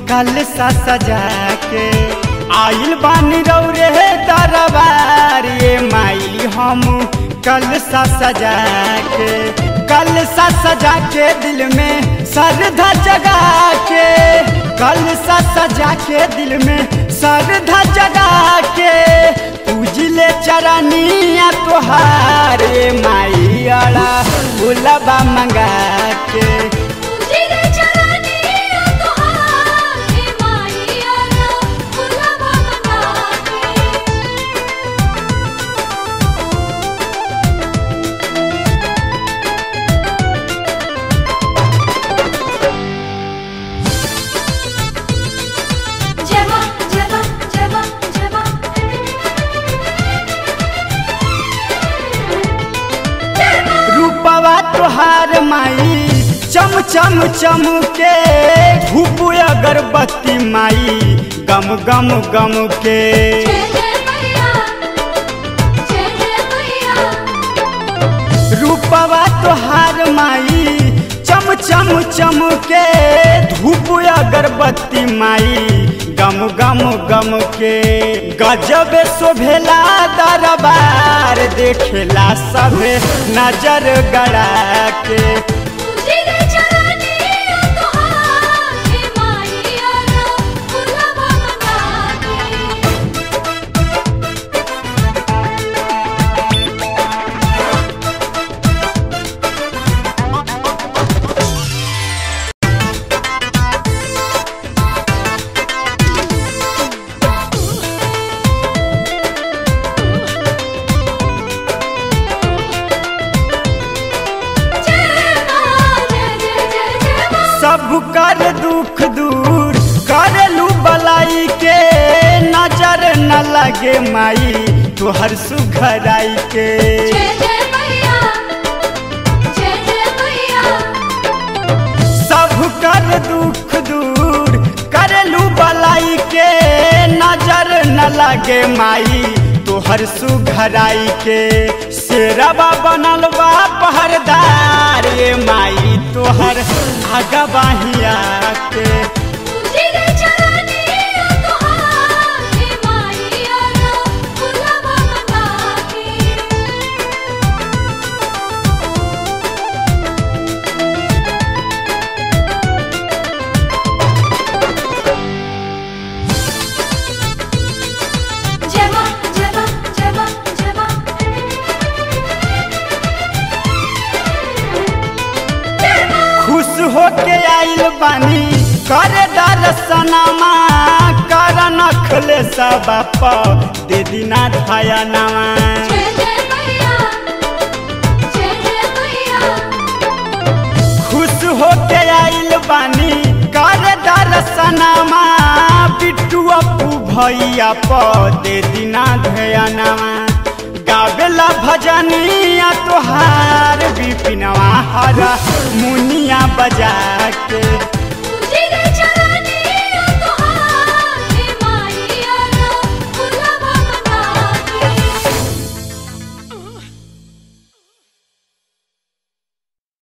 कल सा सजा के आइल बानी रौरे दरबार ये माई हम कल सा सजा के कल सा सजा के दिल में श्रद्धा जगा के कल सा सजा के दिल में श्रद्धा जगा के पूजले चरनिया तोहार ये माई अड़ा भूलबा मंगा के जिले चरानी तोहार हे माई आला फुलवा मना के जवा जवा जवा जवा रूपवा तोहार माई चम चम चम के धूप अगरबत्ती माई गम गम गम के जय जय मैया जय जय मैया रूपवा तोहार माई चम चम चम के धूप अगरबत्ती माई गम गम गम के गजब शोभेला दरबार देखेला सभे नजर गड़ा के जिले चरानी तोहार हे माई आला फुलवा मना के जय मां जय जय जय जय मां सब कर दुख दूर करलू बलाई के नजर न लगे माई तोहर सुघराई के जय जय मैया जय जय मैया सब कर दुख दूर करलू बलाई के नजर न लगे माई तोहर सुघराई के शेरवा बनल बा पहरदार ये माई तोहर आगा बाहिया के जिले चरानी तोहार हे माई आला फुलवा मना के जवा जवा जवा जवा खुश होके आइल बानी करे दर्शनमा कर नखले सब दे दिना धाया नामा जय जय मैया जय जय मैया खुश होके आइल बानी करे दर्शनमा बिट्टू अपू भैया प दे दिना धया नामा गावेला भजनिया तोहार बिपिनवा हरा मुनिया बजा के